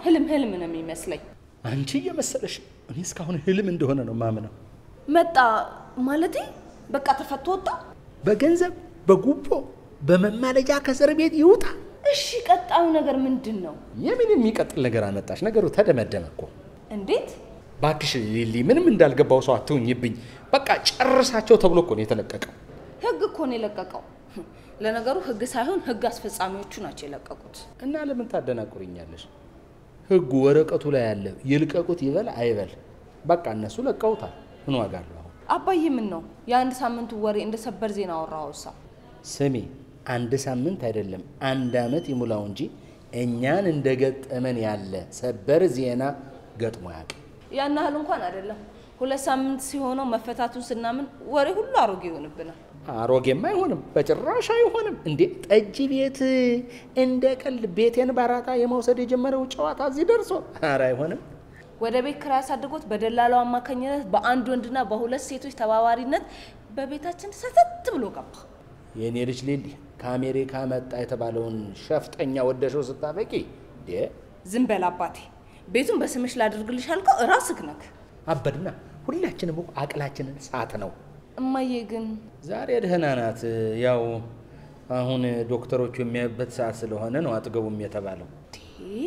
ህልም ህልም ነው የሚመስለኝ። አንቺ እየመሰለሽ ነው። እኔ እስካሁን ህልም እንደሆነ ነው ማምነው። መጣ ማለቴ በቃ ተፈቶ ወጣ። በገንዘብ በጉቦ በመማለጃ ከእስር ቤት ይውጣ። እሺ ቀጣዩ ነገር ምንድን ነው? የምን የሚቀጥል ነገር አመጣሽ? ነገሩ ተደመደመ እኮ። እንዴት ባክሽ ሊሊ፣ ምንም እንዳልገባው ሰው አትሁኝብኝ። በቃ ጨርሳቸው ተብሎ እኮ ነው የተለቀቀው። ህግ እኮ ነው የለቀቀው። ለነገሩ ህግ ሳይሆን ህግ አስፈጻሚዎቹ ናቸው የለቀቁት። እና ለምን ታደናቁርኛለሽ? ህጉ ወረቀቱ ላይ ያለ ይልቀቁት ይበል አይበል፣ በቃ እነሱ ለቀውታል። ምን ዋጋ አለው አሁን? አባዬ ምን ነው የአንድ ሳምንቱ ወሬ እንደ ሰበር ዜና አወራኸውሳ? ስሚ፣ አንድ ሳምንት አይደለም አንድ አመት ይሙላው እንጂ እኛን እንደገጠመን ያለ ሰበር ዜና ገጥሞ ያውቅ ያን ያህል እንኳን አይደለም። ሁለት ሳምንት ሲሆነው መፈታቱን ስናምን ወሬ ሁሉ አሮጌ ይሆንብናል። አሮጌማ አይሆንም፣ በጭራሽ አይሆንም። እንዴ ጠጅ ቤት እንደ ቀልድ ቤቴን ባራታ የመውሰድ የጀመረው ጨዋታ እዚህ ደርሶ፣ ኧረ አይሆንም። ወደ ቤት ኪራይ አሳድጎት በደላላው አማካኝነት በአንድ ወንድና በሁለት ሴቶች ተባባሪነት በቤታችን ሰተት ብሎ ገባ። የእኔ ልጅ ሊሊ ከአሜሪካ መጣ የተባለውን ሸፍጠኛ ወደሸው ስታበቂ እንዴ ዝም በል አባቴ። ቤቱን በስምሽ ላድርግልሽ አልከው እራስህ ነህ። አበድና ሁላችንም እኮ አቅላችንን ሳት ነው። እማዬ ግን ዛሬ ደህና ናት። ያው አሁን ዶክተሮቹ የሚያዩበት ሰዓት ስለሆነ ነው አጥገቡም የተባለው። ቴ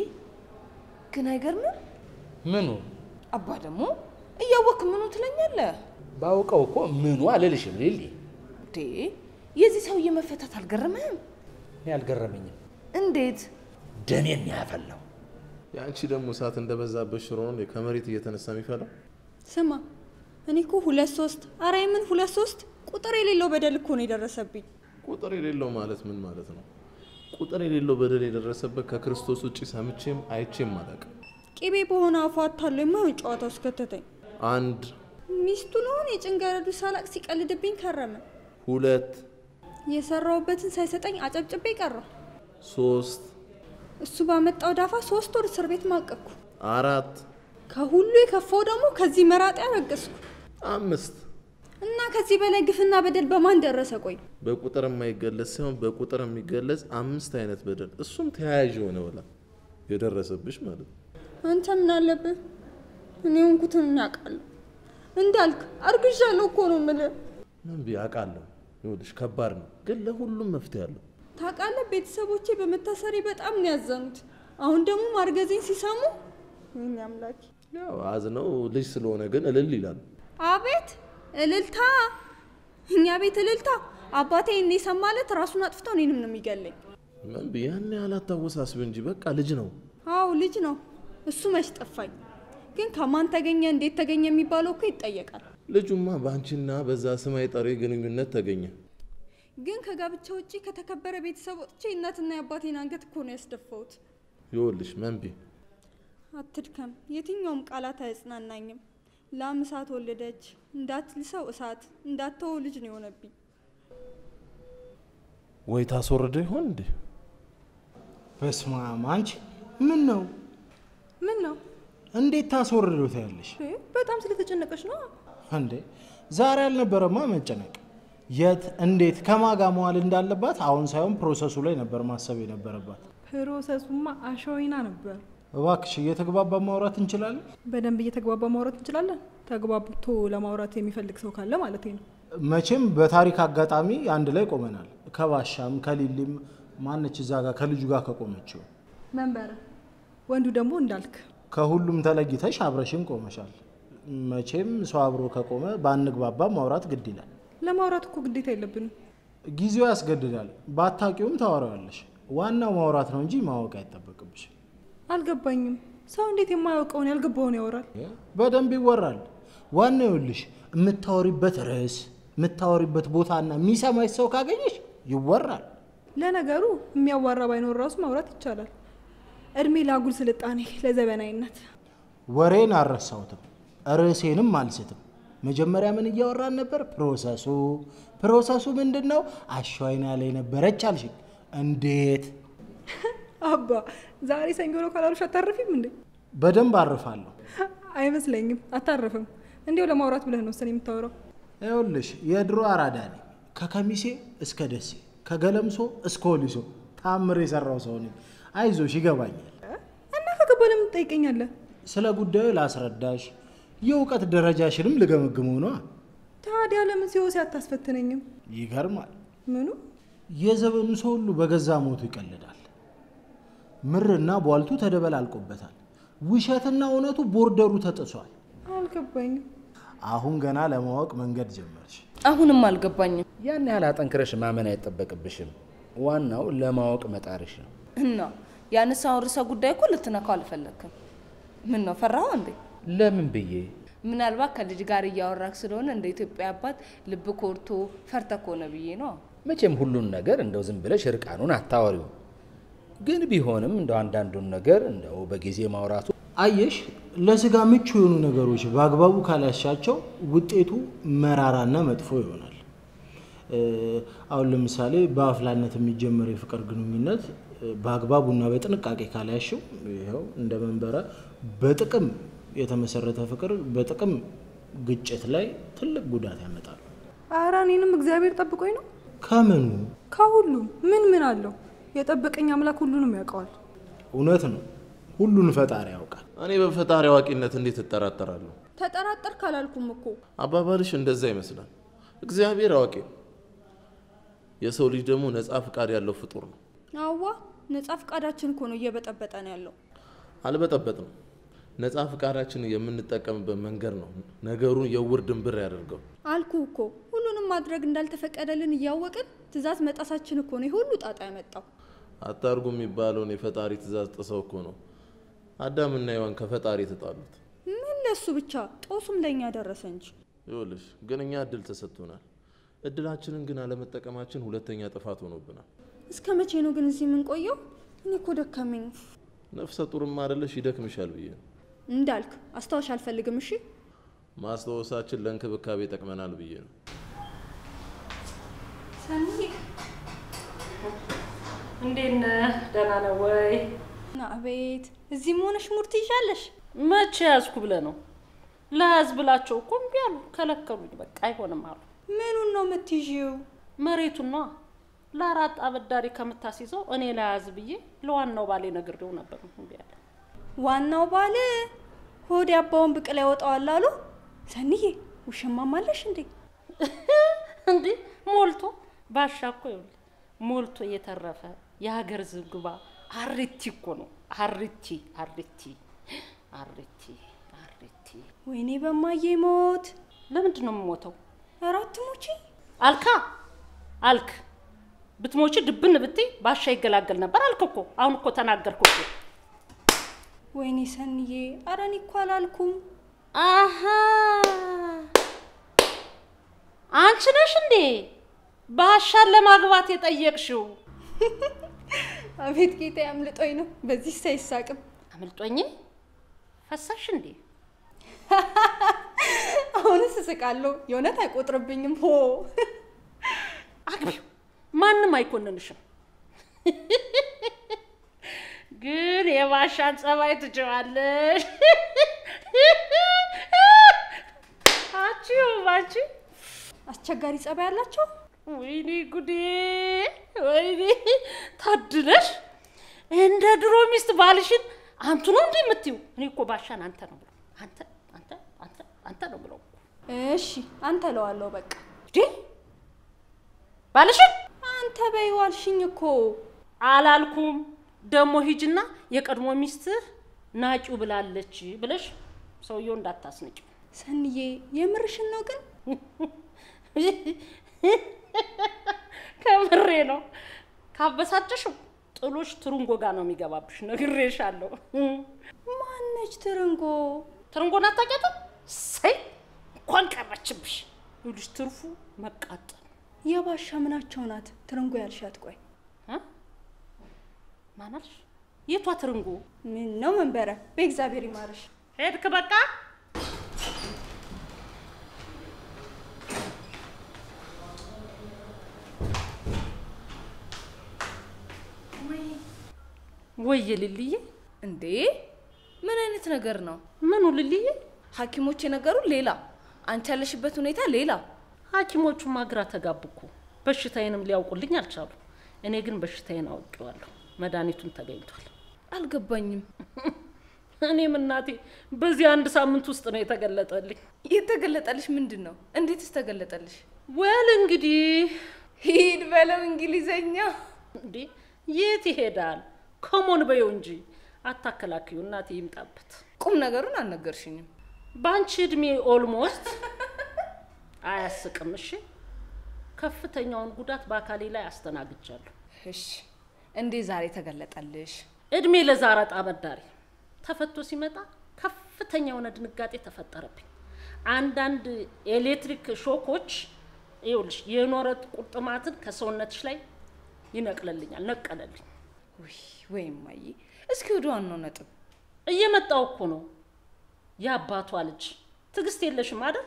ግን አይገርምም? ምኑ አባ ደግሞ እያወክ ምኑ ትለኛለህ? ባውቀው እኮ ምኑ አልልሽም ሊሊ። ቴ የዚህ ሰውዬ መፈታት አልገረመህም? እኔ አልገረመኝም። እንዴት ደሜን ነው ያፈላው። የአንቺ ደግሞ እሳት እንደበዛበት ሽሮ ነው እንዴ ከመሬት እየተነሳ የሚፈላው? ስማ እኔ እኮ ሁለት ሶስት አረ የምን ሁለት ሶስት ቁጥር የሌለው በደል እኮ ነው የደረሰብኝ። ቁጥር የሌለው ማለት ምን ማለት ነው? ቁጥር የሌለው በደል የደረሰበት ከክርስቶስ ውጭ ሰምቼም አይቼም አላውቅም። ቂቤ በሆነ አፏ አታሎ የማይሆን ጨዋታ ውስጥ ከተተኝ። አንድ ሚስቱ ለሆን የጭንገረዱ ሳላቅ ሲቀልድብኝ ከረመ። ሁለት የሰራውበትን ሳይሰጠኝ አጨብጭቤ ቀረሁ። ሶስት እሱ ባመጣው ዳፋ ሶስት ወር እስር ቤት ማቀቅኩ። አራት ከሁሉ የከፋው ደግሞ ከዚህ መራጤ ያረገዝኩ አምስት እና ከዚህ በላይ ግፍና በደል በማን ደረሰ? ቆይ በቁጥር የማይገለጽ ሳይሆን በቁጥር የሚገለጽ አምስት አይነት በደል እሱም ተያያዥ የሆነ ወላ የደረሰብሽ ማለት ነው። አንተ ምን አለብህ? እኔ ሆንኩትን እናውቃለሁ። እንዳልክ አርግዣለሁ እኮ ነው የምልህ። ምን ብዬ አውቃለሁ። ይኸውልሽ ከባድ ነው፣ ግን ለሁሉም መፍትሄ አለው። ታውቃለህ፣ ቤተሰቦቼ በመታሰሪ በጣም ነው ያዘኑት። አሁን ደግሞ ማርገዜን ሲሰሙ ወይኔ አምላኬ! ያው አዝነው ልጅ ስለሆነ ግን እልል ይላሉ። አቤት እልልታ! እኛ ቤት እልልታ! አባቴ እኔ ሰማለት ራሱን አጥፍተው እኔንም ነው የሚገለኝ። ምን ብዬ ያን ያህል አታወሳስቢ እንጂ በቃ ልጅ ነው። አዎ ልጅ ነው እሱ። መች ጠፋኝ። ግን ከማን ተገኘ እንዴት ተገኘ የሚባለው እኮ ይጠየቃል። ልጁማ በአንቺና በዛ ስም አይጠሪ ግንኙነት ተገኘ። ግን ከጋብቻ ውጪ ከተከበረ ቤተሰብ ወጥቼ እናትና የአባቴን አንገት እኮ ነው ያስደፋሁት። ይኸውልሽ መንቢ አትድከም፣ የትኛውም ቃላት አያጽናናኝም። ላም እሳት ወለደች እንዳትልሰው እሳት እንዳትተወው ልጅ ነው የሆነብኝ። ወይ ታስወርደው ይሆን እንዴ? በስመ አብ አንቺ ምን ነው ምን ነው እንዴት ታስወርደው ታያለሽ በጣም ስለተጨነቀች ነው። እንዴ ዛሬ አልነበረማ መጨነቅ የት እንዴት ከማጋ መዋል እንዳለባት አሁን ሳይሆን ፕሮሰሱ ላይ ነበር ማሰብ የነበረባት ፕሮሰሱማ አሸወይና ነበር። እባክሽ እየተግባባ ማውራት እንችላለን በደንብ እየተግባባ ማውራት እንችላለን። ተግባብቶ ለማውራት የሚፈልግ ሰው ካለ ማለት ነው። መቼም በታሪክ አጋጣሚ አንድ ላይ ቆመናል ከባሻም ከሊሊም ማነች እዛ ጋር ከልጁ ጋር ከቆመችው መንበረ ወንዱ ደግሞ እንዳልክ ከሁሉም ተለይተሽ አብረሽን ቆመሻል መቼም ሰው አብሮ ከቆመ ባንግባባ ማውራት ግድ ይላል ለማውራት እኮ ግዴታ የለብንም። ጊዜው ያስገድዳል ባታቂውም ታወራዋለሽ ዋናው ማውራት ነው እንጂ ማወቅ አይጠበቅብሽ አልገባኝም። ሰው እንዴት የማያውቀውን ያልገባውን ያወራል? በደንብ ይወራል ዋናው ይኸውልሽ የምታወሪበት ርዕስ የምታወሪበት ቦታና የሚሰማሽ ሰው ካገኘሽ ይወራል ለነገሩ የሚያዋራ ባይኖር ራሱ ማውራት ይቻላል። እድሜ ለአጉል ስልጣኔ፣ ለዘበናዊነት። ወሬን አልረሳሁትም ርዕሴንም አልስትም መጀመሪያ ምን እያወራን ነበር ፕሮሰሱ ፕሮሰሱ ምንድን ነው አሸዋይና ላይ ነበረች አልሽኝ እንዴት አባ ዛሬ ሰኞ ነው ካላሉሽ አታርፊም እንዴ? በደንብ አርፋለሁ አይመስለኝም። አታርፍም። እንዲያው ለማውራት ብለህ ነው እሱን የምታወራው። ይኸውልሽ የድሮ አራዳ ነኝ ከከሚሴ እስከ ደሴ ከገለምሶ እስከ ወሊሶ ታምር የሰራው ሰው ነኝ አይዞሽ ይገባኛል እና ከገባ አባባ ለምን ትጠይቀኛለህ? ስለ ጉዳዩ ላስረዳሽ፣ የእውቀት ደረጃሽንም ልገመግመው ነዋ። ታዲያ ለምን ሲወሲ አታስፈትነኝም? ይገርማል። ምኑ የዘመኑ ሰው ሁሉ በገዛ ሞቱ ይቀልዳል። ምርና ቧልቱ ተደበላልቆበታል። ውሸትና እውነቱ ቦርደሩ ተጥሷል። አልገባኝም። አሁን ገና ለማወቅ መንገድ ጀመርሽ። አሁንም አልገባኝም። ያን ያህል አጠንክረሽ ማመን አይጠበቅብሽም። ዋናው ለማወቅ መጣርሽ ነው። እና ያነሳውን ርዕሰ ጉዳይ እኮ ልትነካው አልፈለግክም። ምን ነው ፈራኸው እንዴ? ለምን ብዬ ምናልባት ከልጅ ጋር እያወራክ ስለሆነ እንደ ኢትዮጵያ አባት ልብ ኮርቶ ፈርተ ከሆነ ብዬ ነው። መቼም ሁሉን ነገር እንደው ዝም ብለሽ እርቃኑን አታወሪው። ግን ቢሆንም እንደው አንዳንዱን ነገር እንደው በጊዜ ማውራቱ አየሽ፣ ለስጋ ምቹ የሆኑ ነገሮች በአግባቡ ካላሻቸው ውጤቱ መራራና መጥፎ ይሆናል። እ፣ አሁን ለምሳሌ በአፍላነት የሚጀመር የፍቅር ግንኙነት እ፣ በአግባቡና በጥንቃቄ ካላያሽው ይኸው እንደ መንበረ በጥቅም የተመሰረተ ፍቅር በጥቅም ግጭት ላይ ትልቅ ጉዳት ያመጣል። ኧረ እኔንም እግዚአብሔር ጠብቆኝ ነው። ከምኑ ከሁሉም ምን ምን አለው? የጠበቀኝ አምላክ ሁሉንም ያውቀዋል። እውነት ነው፣ ሁሉን ፈጣሪ ያውቃል። እኔ በፈጣሪ አዋቂነት እንዴት እጠራጠራለሁ? ተጠራጠር ካላልኩም እኮ አባባልሽ እንደዛ ይመስላል። እግዚአብሔር አዋቂ ነው። የሰው ልጅ ደግሞ ነፃ ፍቃድ ያለው ፍጡር ነው። አዋ ነጻ ፍቃዳችን እኮ ነው እየበጠበጠ ነው ያለው። አልበጠበጥም። ነፃ ፍቃዳችን የምንጠቀምበት መንገድ ነው ነገሩን የውር ድንብር ያደርገው። አልኩ እኮ ሁሉንም ማድረግ እንዳልተፈቀደልን እያወቅን ትእዛዝ መጣሳችን እኮ ነው ይህ ሁሉ ጣጣ ያመጣው። አታርጉ የሚባለውን የፈጣሪ ትእዛዝ ጥሰው እኮ ነው አዳምና ሔዋን ከፈጣሪ የተጣሉት። ምን ለሱ ብቻ ጦሱም ለእኛ ደረሰ እንጂ። ይኸውልሽ ግን እኛ እድል ተሰጥቶናል። እድላችንን ግን አለመጠቀማችን ሁለተኛ ጥፋት ሆኖብናል። እስከ መቼ ነው ግን እዚህ የምንቆየው? እኔ እኮ ደከመኝ። ነፍሰ ጡርም አይደለሽ ይደክምሻል ብዬ ነው። እንዳልክ አስታወሽ አልፈልግም። እሺ ማስታወሳችን ለእንክብካቤ ይጠቅመናል ብዬ ነው። እንዴት ነህ? ደህና ነው ወይ? ና አቤት፣ እዚህም ሆነሽ ሙድ ትይዣለሽ። መቼ ያዝኩ ብለህ ነው? ለያዝ ብላቸው እኮ እምቢ አሉ፣ ከለከሉኝ። በቃ አይሆንም አሉ። ምኑን ነው የምትይዥው? መሬቱን ነዋ። ለአራት አበዳሪ ከምታስይዘው እኔ ለያዝ ብዬ ለዋናው ባሌ ነግሬው ነበር። እምቢ አለ። ዋናው ባል ሆድ ያባውን ብቅል ያወጣዋል አሉ። ሰኒዬ ውሽማም አለሽ እንዴ? እንዲህ ሞልቶ ባሻ እኮ ይኸውልህ ሞልቶ የተረፈ የሀገር ዝግባ አሪቲ እኮ ነው። አሪቲ አሪቲ አሪቲ አሪቲ። ወይኔ በማዬ ሞት። ለምንድን ነው የምሞተው? እራት ሙቺ አልካ አልክ ብትሞቺ ድብን ብትይ ባሻ ይገላገል ነበር አልክ እኮ። አሁን እኮ ተናገርኩ እኮ። ወይኔ ሰኒዬ፣ ኧረ እኔ እኮ አላልኩም። አሀ አንቺ ነሽ እንዴ ባሻን ለማግባት የጠየቅሽው? አቤት ጌታ አምልጦኝ ነው። በዚህ ሳይሳቅም አምልጦኝ ፈሳሽ እንዴ? አሁንስ እስቃለሁ። የእውነት አይቆጥርብኝም። ሆ አግቢው፣ ማንም አይኮንንሽም። ግን የባሻን ጸባይ ትችዋለሽ። አቺው ባቺ አስቸጋሪ ጸባይ ያላቸው ወይኔ ጉዴ! ወይኔ ታድለሽ። እንደ ድሮ ሚስት ባልሽን አንቱ ነው እንዴ የምትይው? እኔ እኮ ባሻን አንተ ነው ብለው አንተ አንተ አንተ አንተ ነው ብለው እሺ፣ አንተ እለዋለሁ በቃ። እንዴ ባልሽን አንተ በይው አልሽኝ እኮ። አላልኩም። ደግሞ ሂጅና የቀድሞ ሚስትህ ናቂው ብላለች ብለሽ ሰውየው እንዳታስነጭው። ሰንዬ የምርሽን ነው ግን? ከምሬ ነው። ካበሳጨሽው ጥሎሽ ትሩንጎ ጋር ነው የሚገባብሽ። ነግሬሻለሁ። ማነች ትርንጎ? ትርንጎን አታውቂያትም? ሰይ እንኳን ቀረችብሽ። ይኸውልሽ ትርፉ መቃጠል የባሻ ምናቸው ናት ትርንጎ ያልሻት? ቆይ እ? ማን አልሽ? የቷ ትርንጎ? ምን ነው መንበረ? በእግዚአብሔር ይማርሽ። ሄድክ በቃ ወይ ልልዬ፣ እንዴ ምን አይነት ነገር ነው? ምኑ ልልዬ? ሐኪሞች የነገሩ ሌላ፣ አንቺ ያለሽበት ሁኔታ ሌላ። ሐኪሞቹማ ግራ ተጋቡ እኮ በሽታዬንም ሊያውቁልኝ አልቻሉ። እኔ ግን በሽታዬን አውቄዋለሁ። መድኃኒቱን ተገኝቷል። አልገባኝም። እኔም እናቴ በዚህ አንድ ሳምንት ውስጥ ነው የተገለጠልኝ። የተገለጠልሽ ምንድን ነው? እንዴትስ ተገለጠልሽ? ወል እንግዲህ ሂድ በለው እንግሊዘኛ። እንዴ የት ይሄዳል? ኮሞን በየው እንጂ አታከላክዩ። እናቴ ይምጣበት። ቁም ነገሩን አልነገርሽኝም። በአንቺ እድሜ ኦልሞስት አያስቅም። እሺ ከፍተኛውን ጉዳት በአካሌ ላይ አስተናግጃለሁ። እሺ እንዴ ዛሬ ተገለጠልሽ? እድሜ ለዛረጣ አበዳሪ ተፈቶ ሲመጣ ከፍተኛ የሆነ ድንጋጤ ተፈጠረብኝ። አንዳንድ ኤሌክትሪክ ሾኮች ይኸውልሽ የኖረት ቁርጥማትን ከሰውነትሽ ላይ ይነቅልልኛል፣ ነቀለልኝ። ውይ ወይም ማዬ፣ እስኪ ወደ ዋናው ነጥብ እየመጣው እኮ ነው የአባቷ ልጅ። ትዕግስት የለሽም አይደል?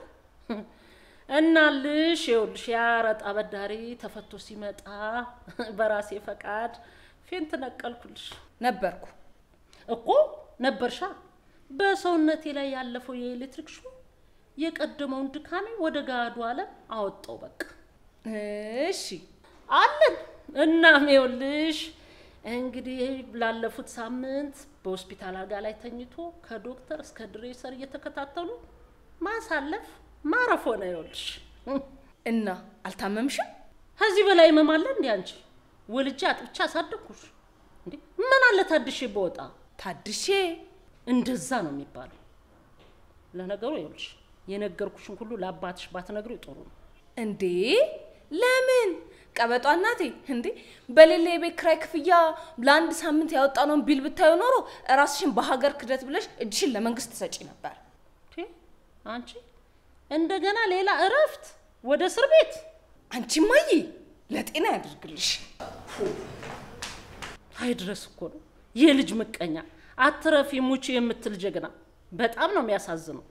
እናልሽ ይኸውልሽ የአረጣ አበዳሪ ተፈቶ ሲመጣ በራሴ ፈቃድ ፌንት ነቀልኩልሽ ነበርኩ። እኮ ነበርሻ። በሰውነቴ ላይ ያለፈው የኤሌክትሪክ ሹ የቀደመውን ድካሜ ወደ ጋዱ ዓለም አወጣው። በቃ እሺ አለን። እናም ይኸውልሽ እንግዲህ ላለፉት ሳምንት በሆስፒታል አልጋ ላይ ተኝቶ ከዶክተር እስከ ድሬሰር እየተከታተሉ ማሳለፍ ማረፍ ሆነ። ይኸውልሽ እና አልታመምሽም? ከዚህ በላይ ህመም አለ እንዴ? አንቺ ወልጄ አጥብቻ አሳደግኩሽ እንዴ? ምን አለ ታድሼ በወጣ ታድሼ እንደዛ ነው የሚባለው። ለነገሩ ይኸውልሽ የነገርኩሽን ሁሉ ለአባትሽ ባትነግሪው ጥሩ ነው። እንዴ ለምን ቀበጧ እናቴ እንዴ በሌላ የቤት ኪራይ ክፍያ ለአንድ ሳምንት ያወጣነውን ቢል ብታዩ ኖሮ ራስሽን በሀገር ክደት ብለሽ እጅሽን ለመንግስት ትሰጪ ነበር። ቴ አንቺ እንደገና ሌላ እረፍት ወደ እስር ቤት አንቺ ማዬ ለጤና ያድርግልሽ። አይድረስ እኮ ነው የልጅ ምቀኛ አትረፊ ሙቺ የምትል ጀግና። በጣም ነው የሚያሳዝነው።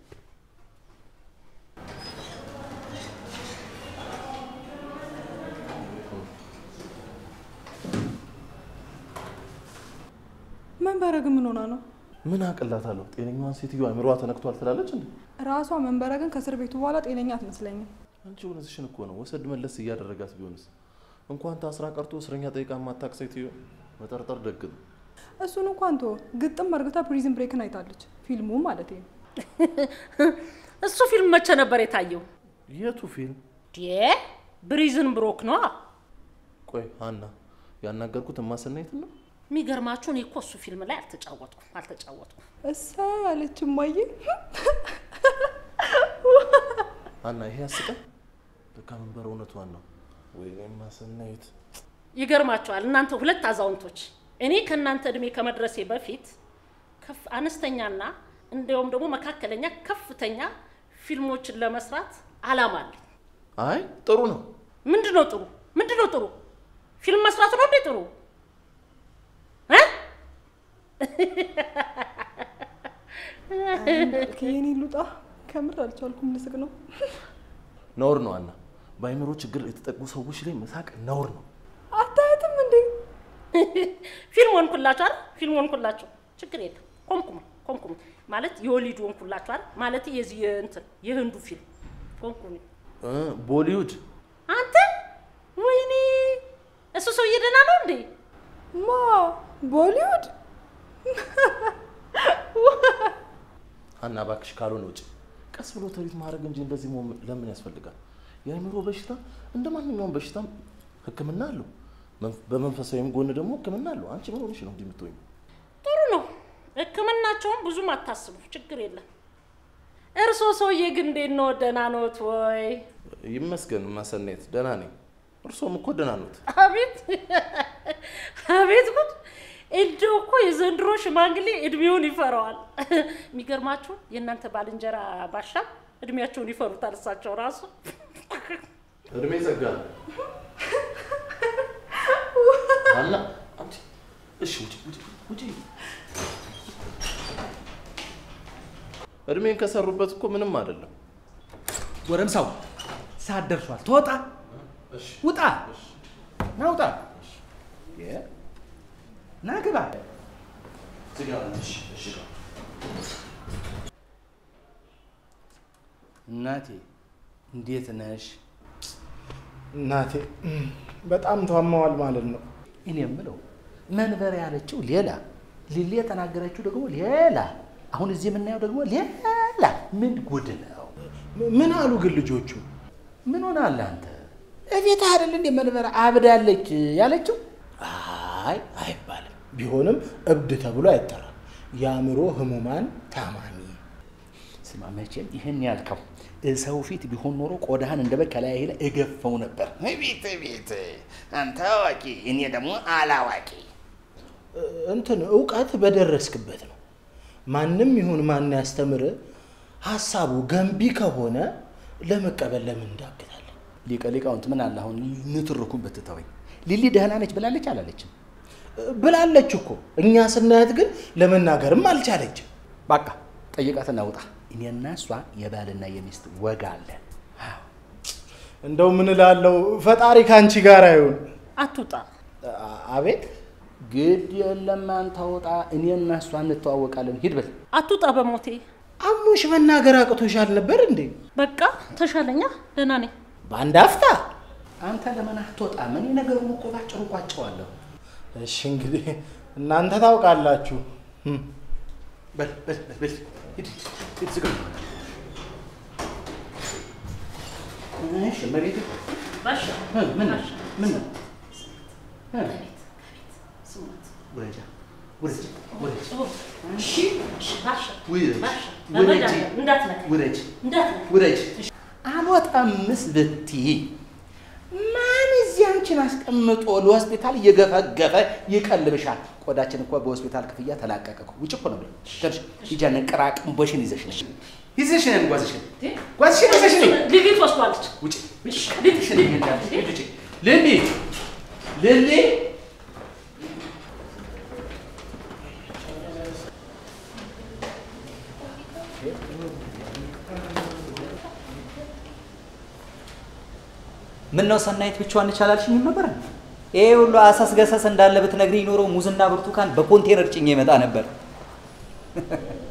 መንበረግን ምን ሆና ነው? ምን አቅላታለሁ? ጤነኛዋን ሴትዮ አእምሮዋ ተነክቷል ትላለች እንዴ? ራሷ መንበረግን ከእስር ቤቱ በኋላ ጤነኛ አትመስለኝም። አንቺ እውነትሽን እኮ ነው። ወሰድ መለስ እያደረጋት ቢሆንስ? እንኳን ታስራ ቀርቶ እስረኛ ጠይቃ የማታውቅ ሴትዮ መጠርጠር ደግ ነው። እሱን እንኳን ቶ ግጥም እርግታ ፕሪዝን ብሬክን አይታለች። ፊልሙ ማለት ነው። እሱ ፊልም መቼ ነበር የታየው? የቱ ፊልም? ዴ ብሪዝን ብሮክ ነዋ። ቆይ ሀና፣ ያናገርኩት እማሰናየትን ነው። የሚገርማችሁ እኔ እኮ እሱ ፊልም ላይ አልተጫወትኩም አልተጫወትኩም። እሰይ አለች እማዬ። ሀና፣ ይሄ ያስቃል። በቃ መንበር እውነቷን ነው። ወይ እማሰናየት ይገርማችኋል እናንተ ሁለት አዛውንቶች፣ እኔ ከእናንተ እድሜ ከመድረሴ በፊት ከፍ አነስተኛና እንዲያውም ደግሞ መካከለኛ ከፍተኛ ፊልሞችን ለመስራት አላማ አለኝ። አይ ጥሩ ነው። ምንድን ነው ጥሩ? ምንድን ነው ጥሩ? ፊልም መስራት ነው እንዴ ጥሩ? እ? የኔ ሉጣ ከምር አልቻልኩም። ልስቅ ነው። ነውር ነው ሀና። በአይምሮ ችግር የተጠቁ ሰዎች ላይ መሳቅ ነውር ነው። አታያትም እንዴ? ፊልም ሆንኩላችሁ አይደል? ፊልም ሆንኩላችሁ፣ ችግር የለም። ኮምኩም ኮምኩም ማለት የወሊድ ሆንኩላችሁ አይደል? ማለት የዚህ የእንትን የህንዱ ፊልም ኮምኩም። እ ቦሊውድ አንተ ወይኔ፣ እሱ ሰውዬ ደህና ነው እንዴ? ማ ቦሊውድ ሀና እባክሽ ካልሆነ ውጭ ቀስ ብሎ ትሪት ማድረግ እንጂ እንደዚህ መሆን ለምን ያስፈልጋል? የአእምሮ በሽታ እንደ ማንኛውም በሽታም ሕክምና አለው። መንፈ- በመንፈሳዊም ጎን ደግሞ ሕክምና አለው። አንቺ ምን ሆነሽ ነው እንዲህ የምትሆኝ? ጥሩ ነው። ህክምናቸውን ብዙም አታስቡ፣ ችግር የለም። እርሶ ሰውዬ ግን እንዴት ነው? ደህና ኖት ወይ? ይመስገን ማሰናየት ደህና ነኝ። እርሶም እኮ ደህና ኖት። አቤት አቤት ጉድ! እንደው እኮ የዘንድሮ ሽማግሌ እድሜውን ይፈራዋል። የሚገርማችሁ የእናንተ ባልንጀራ ባሻ እድሜያቸውን ይፈሩታል እሳቸው ራሱ። እድሜ ጸጋ ነው። ሀና አንቺ እሺ ውጪ ውጪ ውጪ። እድሜን ከሰሩበት እኮ ምንም አይደለም። ጎረምሳው ሰዓት ደርሷል። ትወጣ ውጣ፣ ና ውጣ፣ የ- ና ግባ። እናቴ እንዴት ነሽ? እናቴ በጣም ታማዋል ማለት ነው። እኔ የምለው መንበር ያለችው ሌላ፣ ሊሊ የተናገረችው ደግሞ ሌላ። አሁን እዚህ የምናየው ደግሞ ሌላ ምን ጉድ ነው? ምን አሉ ግን ልጆቹ? ምን ሆናል አንተ? እቤት አይደል እንደ መንበረ አብዳለች ያለችው? አይ አይባልም። ቢሆንም እብድ ተብሎ አይጠራም። የአእምሮ ህሙማን ታማሚ ስማ መቼም ይህን ያልከው ሰው ፊት ቢሆን ኖሮ ቆዳህን እንደ በግ ከላይ ላይ እገፈው ነበር። ቤት ቤት አንተ አዋቂ፣ እኔ ደግሞ አላዋቂ። እንትን እውቀት በደረስክበት ነው። ማንም ይሁን ማን ያስተምር፣ ሀሳቡ ገንቢ ከሆነ ለመቀበል ለምን እንዳግታለን? ሊቀ ሊቃውንት ምን አለ አሁን ንትርኩን ብትተወኝ። ሊሊ ደህና ነች ብላለች አላለችም? ብላለች እኮ እኛ ስናያት ግን ለመናገርም አልቻለችም። በቃ ጠይቃትና ውጣ። እኔና እሷ የባልና የሚስት ወግ አለን። እንደው ምን እላለሁ፣ ፈጣሪ ከአንቺ ጋር አይሁን። አትውጣ። አቤት ግድ የለም አንተ ውጣ። እኔና እሷ እንተዋወቃለን። ሂድ በል። አትውጣ በሞቴ። አሞሽ መናገር አቅቶሻል ነበር እንዴ? በቃ ተሻለኛ፣ ደህና ነኝ። በአንድ አፍታ አንተ ለምን አትወጣም? እኔ ነገሩን እኮ ባጭሩ ቋጨዋለሁ። እሺ እንግዲህ እናንተ ታውቃላችሁ። በል በል በል በል ሂድ ሂድ ዝጋ። እሺ እመቤቴ ባሻ ምን ምን ነው? ባሻ፣ ምን ነው? ስሙት። ውረጃ ውረጅ ውረጅ እሺ፣ እሺ፣ ባሻ ውረጅ ባሻ፣ ውረጅ በመድኃኒዓለም እንዳትነካ ውረጅ እንዳትነካ። ውረጅ። አልወጣምስ ብትይ ማን እዚህ አንቺን አስቀምጦ ለሆስፒታል እየገፈገፈ ይቀልብሻል? ቆዳችን እኮ በሆስፒታል ክፍያ ተላቀቀ እኮ። ውጭ እኮ ነው ብሎ ደርሽ ሂጃን ቅራቅንቦሽን ይዘሽ ነሽ ይዘሽ ነን ጓዝሽን ጓዝሽን ይዘሽ ነኝ ሊሊ ትወስዷለች። ውጭ እሺ፣ ልትሽን ይሄዳል ውጭ ልሊ ልሊ ምን ነው ሰናይት ብቻዋን እንቻላልሽኝም ነበር? ይሄ ሁሉ አሳስገሰስ እንዳለ ብትነግሪኝ ኖሮ ሙዝና ብርቱካን በኮንቴነር ጭኜ ይመጣ ነበር።